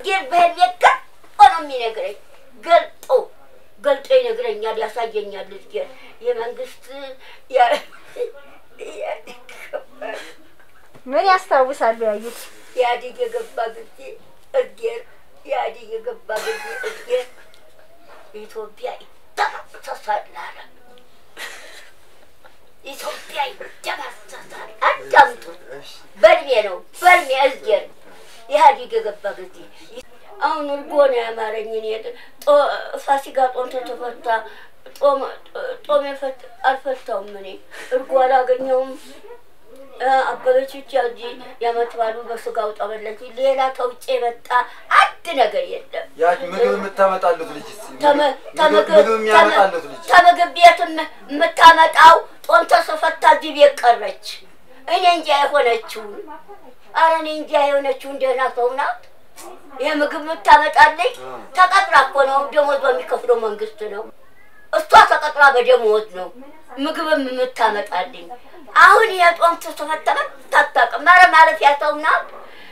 ግን በህል ገልጦ ነው የሚነግረኝ። ገልጦ ገልጦ ይነግረኛል፣ ያሳየኛል። እዝጌር የመንግስት ምን ያስታውሳሉ ያዩት? ኢህአዴግ የገባ ጊዜ እዝጌር ኢህአዴግ የገባ ጊዜ እዝጌር ኢትዮጵያ ይደመሰሳል አለ። ኢትዮጵያ ይደመሰሳል። አዳምጡ። በልሜ ነው በልሜ እዝጌር ኢህአዴግ የገባ ጊዜ አሁን እርጎ ነው ያማረኝ። እኔ ጦ- ፋሲካ ጦም ተተፈታ ጦም ጦም የፈት- አልፈታውም። እኔ እርጎ አላገኘውም። እ፣ አበበች ብቻ እዚህ የዓመት በዓሉ በስጋው ጠበለች። ሌላ ከውጭ የመጣ አንድ ነገር የለም። ያ ምግብ የምታመጣሉት ልጅ ተመ- ተመግብ- ምግብ የሚያመጣሉት ልጅ ተምግብ ቤት የም- የምታመጣው ጦም ተሰፈታ እዚህ ቤት ቀረች። እኔ እንጃ የሆነችውን አረ እኔ እንጃ የሆነችውን ደህና ሰው ናት። ይህ ምግብ የምታመጣልኝ ተቀጥራ እኮ ነው። ደሞዝ በሚከፍለው መንግስት ነው። እሷ ተቀጥራ በደሞዝ ነው ምግብም የምታመጣልኝ። አሁን የጦም ተፈተመ ታታቅም ኧረ ማለፊያ ሰው ናት።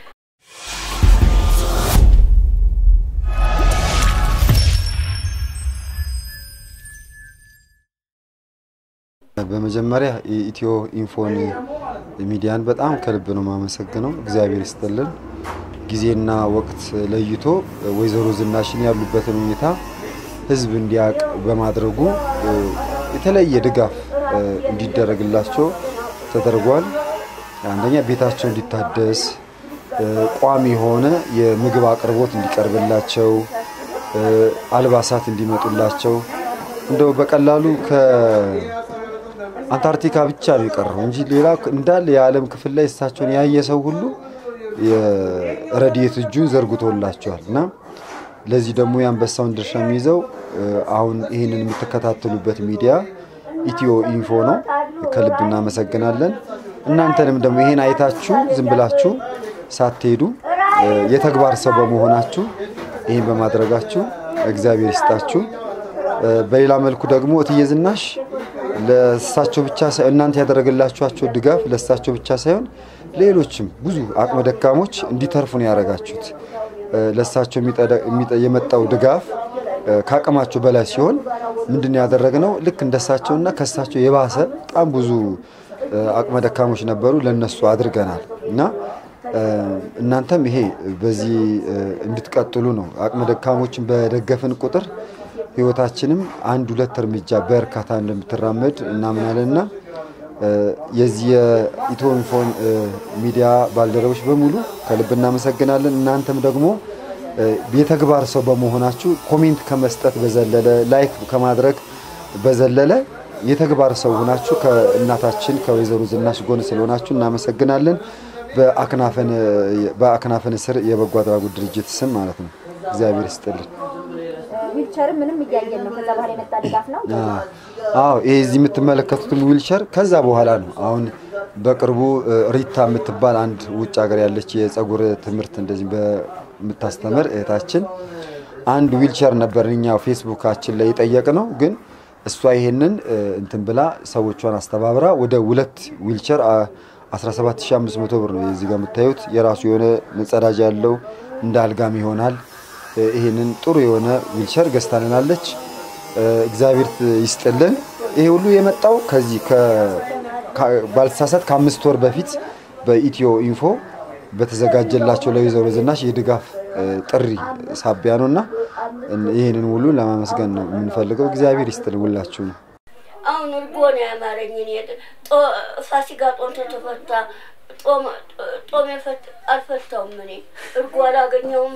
በመጀመሪያ የኢትዮ ኢንፎን ሚዲያን በጣም ከልብ ነው የማመሰግነው። እግዚአብሔር ይስጥልን። ጊዜና ወቅት ለይቶ ወይዘሮ ዝናሽን ያሉበትን ሁኔታ ህዝብ እንዲያውቅ በማድረጉ እ፣ የተለየ ድጋፍ እ፣ እንዲደረግላቸው ተደርጓል። አንደኛ ቤታቸው እንዲታደስ እ፣ ቋሚ የሆነ የምግብ አቅርቦት እንዲቀርብላቸው እ፣ አልባሳት እንዲመጡላቸው እንደው በቀላሉ ከአንታርክቲካ ብቻ ነው የቀረው እንጂ ሌላ እንዳለ የዓለም ክፍል ላይ እሳቸውን ያየ ሰው ሁሉ የረድኤት እጁን ዘርግቶላቸዋል እና ለዚህ ደግሞ የአንበሳውን ድርሻ የሚይዘው እ፣ አሁን ይህንን የምትከታተሉበት ሚዲያ ኢትዮ ኢንፎ ነው። ከልብ እናመሰግናለን። እናንተንም ደግሞ ይሄን አይታችሁ ዝም ብላችሁ ሳትሄዱ እ፣ የተግባር ሰው በመሆናችሁ ይህን በማድረጋችሁ እግዚአብሔር ይስጣችሁ። እ፣ በሌላ መልኩ ደግሞ እትዬ ዝናሽ ለእሳቸው ብቻ ሳይሆን እናንተ ያደረገላችኋቸው ድጋፍ ለእሳቸው ብቻ ሳይሆን ሌሎችም ብዙ አቅመ ደካሞች እንዲተርፉ ነው ያደረጋችሁት። እ፣ ለእሳቸው የሚጠደ- የሚጠ- የመጣው ድጋፍ እ፣ ከአቅማቸው በላይ ሲሆን ምንድን ነው ያደረግነው? ልክ እንደሳቸውና ከእሳቸው የባሰ በጣም ብዙ እ፣ አቅመ ደካሞች ነበሩ፣ ለነሱ አድርገናል እና እ፣ እናንተም ይሄ በዚህ እ፣ እንድትቀጥሉ ነው። አቅመ ደካሞችን በደገፍን ቁጥር ህይወታችንም አንድ ሁለት እርምጃ በእርካታ እንደምትራመድ እናምናለንና እ፣ የዚህ የኢትዮ ኢንፎን እ፣ ሚዲያ ባልደረቦች በሙሉ ከልብ እናመሰግናለን። እናንተም ደግሞ እ፣ የተግባር ሰው በመሆናችሁ ኮሜንት ከመስጠት በዘለለ ላይክ ከማድረግ በዘለለ የተግባር ሰው ሆናችሁ ከእናታችን ከወይዘሮ ዝናሽ ጎን ስለሆናችሁ እናመሰግናለን። በአክናፈን በአክናፈን ስር የበጎ አድራጎት ድርጅት ስም ማለት ነው። እግዚአብሔር ይስጥልን። ዊልቸርም ምንም እያየን ነው። ከዛ በኋላ የመጣ ድጋፍ ነው። አዎ ይሄ እዚህ የምትመለከቱትን ዊልቸር ከዛ በኋላ ነው። አሁን በቅርቡ እ፣ ሪታ የምትባል አንድ ውጭ ሀገር ያለች የጸጉር ትምህርት እንደዚህ በምታስተምር እህታችን አንድ ዊልቸር ነበር እኛ ፌስቡካችን ላይ የጠየቅ ነው። ግን እሷ ይሄንን እ፣ እንትን ብላ ሰዎቿን አስተባብራ ወደ ሁለት ዊልቸር አ፣ 17500 ብር ነው እዚህ ጋር የምታዩት። የራሱ የሆነ መጸዳጃ ያለው እንደ አልጋም ይሆናል። እ፣ ይሄንን ጥሩ የሆነ ዊልቸር ገዝታልናለች። እ፣ እግዚአብሔር ይስጥልን። ይሄ ሁሉ የመጣው ከዚህ ከ- ከ- ባልተሳሳት ከአምስት ወር በፊት በኢትዮ ኢንፎ በተዘጋጀላቸው ለወይዘሮ ዝናሽ የድጋፍ እ፣ ጥሪ ሳቢያ ነው እና ይህንን ሁሉ ለማመስገን ነው የምንፈልገው። እግዚአብሔር ይስጥልን ሁላችሁ ነው። አሁን እርጎ ነው ያማረኝ። እኔ ጦ- ፋሲካ ጦም ተተፈታ ጦም ጦም የፈት አልፈታውም። እኔ እርጎ አላገኘውም።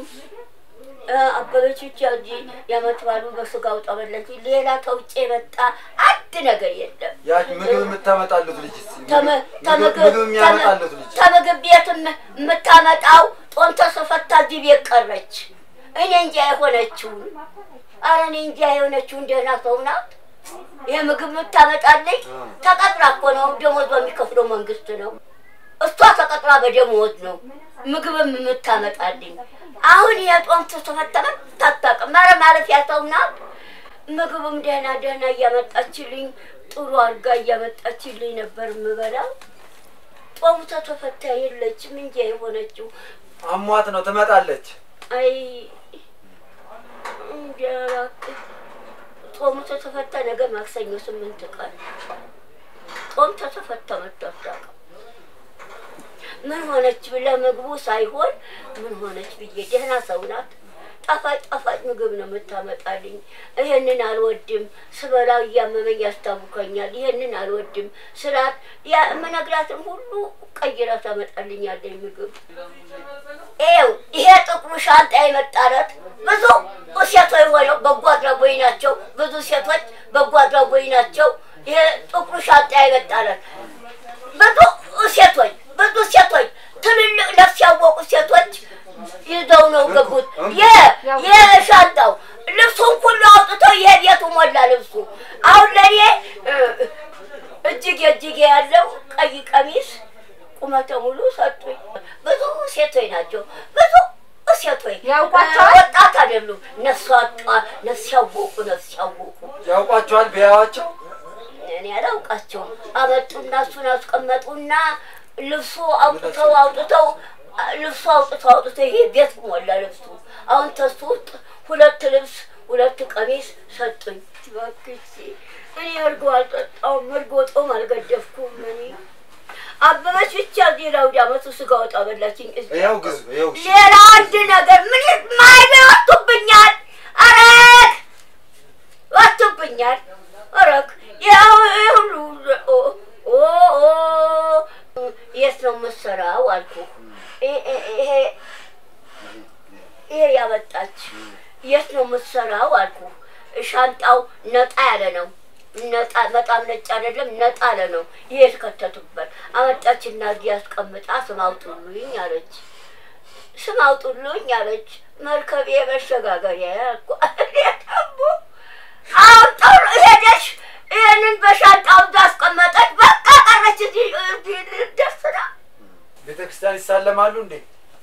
እ፣ አበበች ብቻ እዚህ የዓመት በዓሉ በስጋው ጠበለች። ሌላ ከውጭ የመጣ አንድ ነገር የለም። ያ ምግብ የምታመጣሉት ልጅ ተመ- ተምግብ ምግብ የሚያመጣሉት ልጅ ተምግብ ቤት የም- የምታመጣው ጦም ተሰፈታ እዚህ ቤት ቀረች። እኔ እንጃ የሆነችውን አረ እኔ እንጃ የሆነችውን ደህና ሰው ናት። ይህ ምግብ የምታመጣልኝ ተቀጥራ እኮ ነው። ደሞዝ በሚከፍለው መንግስት ነው። እሷ ተቀጥራ በደሞዝ ነው ምግብም የምታመጣልኝ። አሁን የጦም ተፈተመ ታታቅም ኧረ ማለፊያ ሰው ናት። ምግብም ደህና ደህና እያመጣችልኝ ጥሩ አድርጋ እያመጣችልኝ ነበር የምበላው። ጦሙ ተተፈታ የለችም እንጂ የሆነችው አሟት ነው ትመጣለች። አይ እንጃ እባክህ ጾሙ ተተፈታ ነገ ማክሰኞ ስምንት ቀን ጾም ተተፈታ መታወቅ ምን ሆነች ብለህ ምግቡ ሳይሆን ምን ሆነች ብዬ ደህና ሰው ናት። ጣፋጭ ጣፋጭ ምግብ ነው የምታመጣልኝ። ይሄንን አልወድም ስበላው እያመመኝ ያስታውከኛል። ይሄንን አልወድም ስላት የምነግራትን ሁሉ ቀይራ ታመጣልኛለኝ ምግብ። ይኸው ይሄ ጥቁሩ ሻንጣ የመጣለት ብዙ ሴቶች ሆነው በጎ አድራጎይ ናቸው። ብዙ ሴቶች በጎ አድራጎይ ናቸው። ይሄ ጥቁሩ ሻንጣ የመጣለት ብዙ ሴቶች ብዙ ሴቶች ትልልቅ ነፍስ ያወቁ ሴቶች ይዘው ነው ገቡት። የሻንጣው ልብሱን ሁሉ አውጥተው ይሄ ቤቱ ሞላ ልብሱ። አሁን ለእኔ እጅጌ እጅጌ ያለው ቀይ ቀሚስ ቁመተ ሙሉ ሰጡኝ። ብዙ ሴቶች ናቸው። ብዙ ሴቶች ያውቋቸዋል? ወጣት አይደሉም። ነፍስ አጧ ነፍስ ያወቁ ነፍስ ያወቁ ያውቋቸዋል ቢያዩዋቸው እኔ አላውቃቸውም። አመጡና እሱን አስቀመጡና ልብሱ አውጥተው አውጥተው ልብሱ አውጥተው አውጥተው ይሄ ቤት ሞላ ልብሱ። አሁን ተሱ ውስጥ ሁለት ልብስ ሁለት ቀሚስ ሰጡኝ። እባክሽ እኔ እርጎ አልጠጣሁም፣ እርጎ ጦም አልገደፍኩም። እኔ አበበች ብቻ እዚህ ለአውደ ዓመቱ ስጋ ወጣ በላችኝ። እዚህ ይኸው ግዙ ይኸው እሺ። ሌላ አንድ ነገር ምን ማይበ ወጡብኛል። አረግ ወጡብኛል። አረግ ያው ይሄ ሁሉ ኦ ኦ ኦ የት ነው የምትሰራው አልኩህ። ይ- ይ- ይሄ ይሄ ያመጣች የት ነው የምትሰራው አልኩህ። ሻንጣው ነጣ ያለ ነው። ነጣ በጣም ነጭ አይደለም፣ ነጣ ያለ ነው። ይሄ የተከተቱበት አመጣችና እዚህ አስቀምጣ ስም አውጡልኝ አለች። ስም አውጡልኝ አለች። መርከቤ መሸጋገሪያ ያልኩ ደግሞ አውጣው ሄደሽ ይህንን በሻንጣው እዛ አስቀመጠች። በቃ ቀረች። እዚህ እዚህ ደስ ነው። ቤተ ክርስቲያን ይሳለማሉ እንዴ?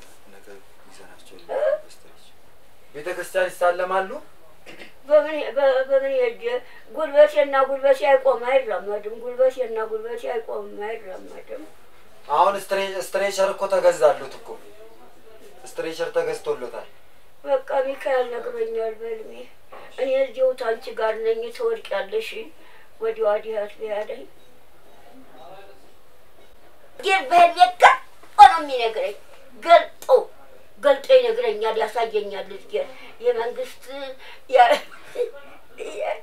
ቤተ ክርስቲያን ይሳለማሉ? በምን በ- በምን ሄጄ ጉልበቴና ጉልበቴ አይቆም አይራመድም። ጉልበቴና ጉልበቴ አይቆምም አይራመድም። አሁን ስትሬ- ስትሬቸር እኮ ተገዛሉት እኮ ስትሬቸር ተገዝቶሎታል። በቃ ሚካኤል ነግሮኛል በልሜ እኔ እዚሁ ታንቺ ጋር ነኝ ትወድቂያለሽ ወዲህ ወዲህ አትበያለኝ ግን በህልሜ ገልጦ ነው የሚነግረኝ ገልጦ ገልጦ ይነግረኛል ያሳየኛል እዝጌር የመንግስት ያ- ያ-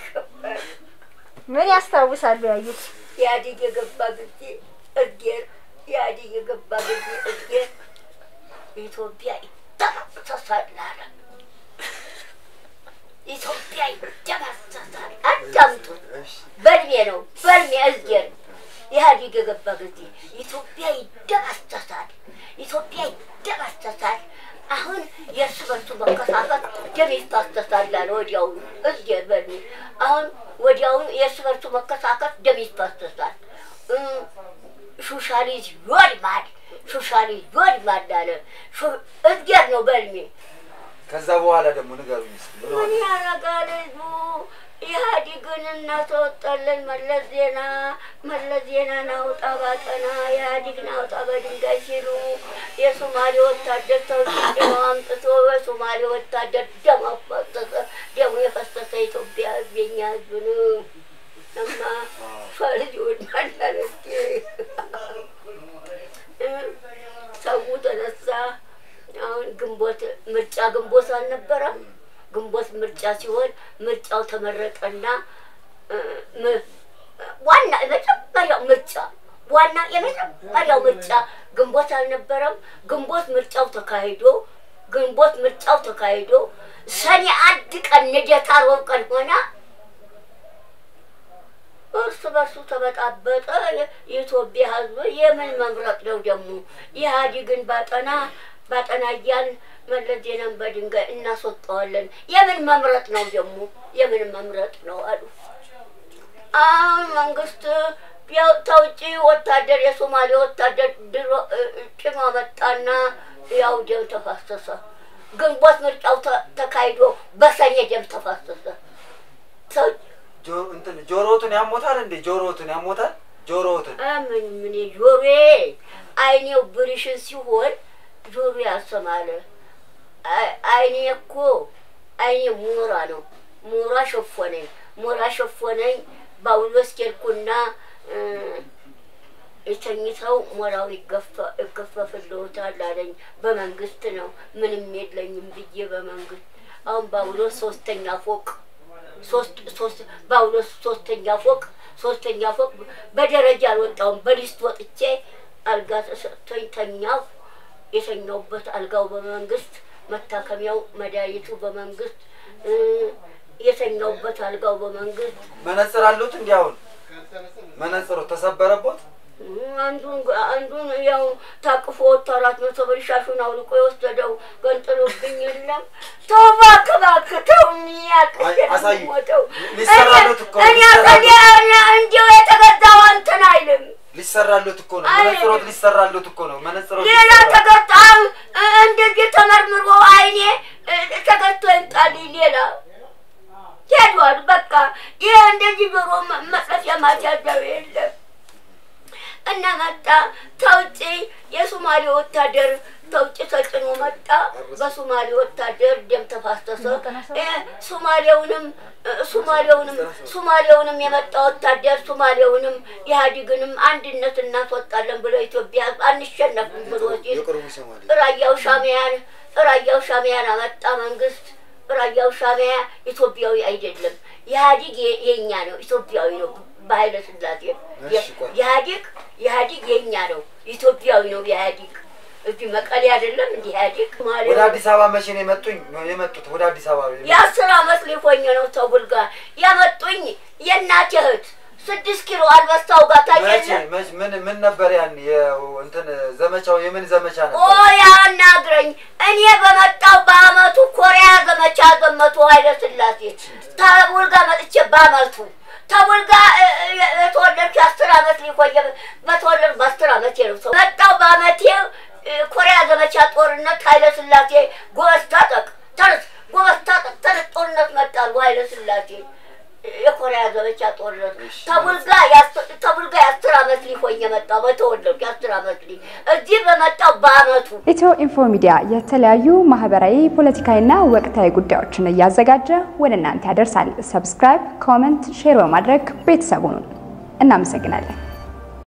ምን ያስታውሳሉ ያዩት? ኢህአዴግ የገባ ጊዜ እዝጌር ኢህአዴግ የገባ ጊዜ እዝጌር ኢትዮጵያ ይደመሰሳል አለ። ኢትዮጵያ ይደመሰሳል። አዳምጡ። በልሜ ነው በልሜ እዝጌር ኢህአዴግ የገባ ጊዜ ኢትዮጵያ ይደመሰሳል፣ ኢትዮጵያ ይደመሰሳል። አሁን የእርስ በርሱ መከፋፈል ደም ይፋሰሳል አለ ወዲያውኑ እዝጌር በልሜ አሁን ወዲያውኑ የእርስ በርሱ መከሳከፍ ደም ይፋሰሳል። እም፣ ሶሻሊዝም ይወድማል፣ ሶሻሊዝም ይወድማል አለ ሾ- እዝጌር ነው በልሜ ከዛ በኋላ ደግሞ ንገሩኝ እስኪ ምን ምን ሆነ? ያደርጋል ህዝቡ? ኢህአዴግን እናስወጣለን። መለስ ዜና መለስ ዜና ናውጣ ባጠና ኢህአዴግ ናውጣ በድንጋይ ሲሉ የሶማሌ ወታደር ተውጭኖ አምጥቶ በሶማሌ ወታደር ደም አፈሰሰ። ደሙ የፈሰሰ ኢትዮጵያ ህዝብ የኛ ህዝብ ነው። እማ ፈርጅ ወድማላለች ሰው ተነሳ። አሁን ግንቦት ምርጫ ግንቦት አልነበረም? ግንቦት ምርጫ ሲሆን ምርጫው ተመረጠና እ፣ ም- ዋና የመጀመሪያው ምርጫ ዋና የመጀመሪያው ምርጫ ግንቦት አልነበረም? ግንቦት ምርጫው ተካሂዶ ግንቦት ምርጫው ተካሂዶ ሰኔ አንድ ቀን ልደታ ሮብ ቀን ሆና እርስ በርሱ ተበጣበጠ። የ- የኢትዮጵያ ህዝብ የምን መምረጥ ነው ደግሞ? ኢህአዴግን ባጠና ባጠና እያልን መለስ ዜናን በድንጋይ እናስወጣዋለን። የምን መምረጥ ነው ደግሞ? የምን መምረጥ ነው አሉ። አሁን መንግስት ያው ተውጪ ወታደር የሶማሌ ወታደር ድሮ እ- እ- ጭኖ መጣና ያው ደም ተፋሰሰ። ግንቦት ምርጫው ተ- ተካሂዶ በሰኔ ደም ተፋሰሰ። ሰው ጆ- እንትን ጆሮትን ያሞታል እንዴ? ጆሮትን ያሞታል? ጆሮትን ምን ምን ጆሮዬ አይኔው ብርሽን ሲሆን ጆሮ ያሰማል። አይኔ እኮ አይኔ ሞራ ነው። ሞራ ሸፎነኝ፣ ሞራ ሸፎነኝ። ባውሎስ ኬልኩና እ፣ የተኝተው ሞራው ይገፈ- ይገፈፍልዎታል አለኝ። በመንግስት ነው ምንም የለኝም ብዬ በመንግስት አሁን ባውሎስ ሶስተኛ ፎቅ ሶስት ሶስት ባውሎስ ሶስተኛ ፎቅ ሶስተኛ ፎቅ በደረጃ አልወጣሁም። በሊስት ወጥቼ አልጋ ተሰጥቶኝ ተኛሁ። የተኛውበት አልጋው በመንግስት መታከሚያው መድኃኒቱ በመንግስት እ፣ የተኛውበት አልጋው በመንግስት መነጽር አሉት እንዲ አሁን መነጽሩ ተሰበረቦት አንዱን አንዱን ያው ታቅፎ ወጥቶ አራት መቶ ብር ሻሹን አውልቆ የወሰደው ገንጥሎብኝ የለም። ተው እባክህ እባክህ ተው አይ፣ አሳዩ። ሞተው ሊሰራሉት እኮ ነው፣ እኔ ሊሰራሉት። እኔ እንዲሁ የተገዛው እንትን አይልም። ሊሰራሉት እኮ ነው። አይ፣ መነጽሮት ሊሰራሉት እኮ ነው። መነጽሮት ሌላ ሊሰራ- ተገጣም እንደዚህ ተመርምሮ አይኔ እ፣ ተገዝቶ ይምጣልኝ። ሌላ ሄዷል። በቃ ይህ እንደዚህ ጆሮ መ- መጥለፊያ ማስያዣው የለም እና መጣ ተውጭ የሶማሌ ወታደር ተውጭ ተጭኖ መጣ። በሶማሌ ወታደር ደም ተፋሰሰ። እ፣ ሶማሌውንም እ፣ ሶማሌውንም ሶማሌውንም የመጣ ወታደር ሶማሌውንም ኢህአዴግንም አንድነት እናስወጣለን ብሎ ኢትዮጵያ አንሸነፍም ብሎ ሲል የቅርቡ ይሰማል። ራያው ሻሚያን ራያው ሻሚያን አመጣ መንግስት። ራያው ሻሚያ ኢትዮጵያዊ አይደለም፣ ኢህአዲግ የ- የኛ ነው፣ ኢትዮጵያዊ ነው። በኃይለ ስላሴ እሺ፣ ቆይ። ኢህአዲግ ኢህአዲግ የኛ ነው፣ ኢትዮጵያዊ ነው። ኢህአዲግ እዚህ መቀሌ አይደለም እንዲህ ኢህአዲግ ማለት ወደ አዲስ አበባ መቼ ነው የመጡኝ? የመጡት ወደ አዲስ አበባ የመጡት? የአስር አመት ሊሆኝ ነው። ተቡል ጋር ያመጡኝ የእናቴ እህት ስድስት ኪሎ አልበሳው ጋር መቼ ታየለ መቼ ምን ምን ነበር ያን የ- እንትን ዘመቻው የምን ዘመቻ ኦ ነበር? ያናግረኝ። እኔ በመጣው በአመቱ ኮሪያ ዘመቻ ዘመቱ ኃይለ ስላሴ ተቡል ጋር መጥቼ በአመቱ ተቡል ጋር እ፣ እ፣ የተወለድኩ የአስር አመት ሊቆየ በተወለድ በአስር አመት ነው ሰው መጣው በአመቴ እ፣ ኮሪያ ዘመቻ ጦርነት ኃይለ ስላሴ ጎበዝ ታጠቅ ተርስ ጎበዝ ታጠቅ ተርስ ጦርነት መጣሉ ኃይለ ስላሴ የኮሪያ ዘመቻ ጦርነት ተቡልጋ ያስ- ተቡልጋ የአስር አመት ሊሆኝ የመጣው በተወለድኩ የአስር አመት ሊ እዚህ በመጣው በአመቱ ኢትዮ ኢንፎ ሚዲያ የተለያዩ ማህበራዊ፣ ፖለቲካዊና ወቅታዊ ጉዳዮችን እያዘጋጀ ወደ እናንተ ያደርሳል። ሰብስክራይብ፣ ኮመንት፣ ሼር በማድረግ ቤተሰቡን እናመሰግናለን።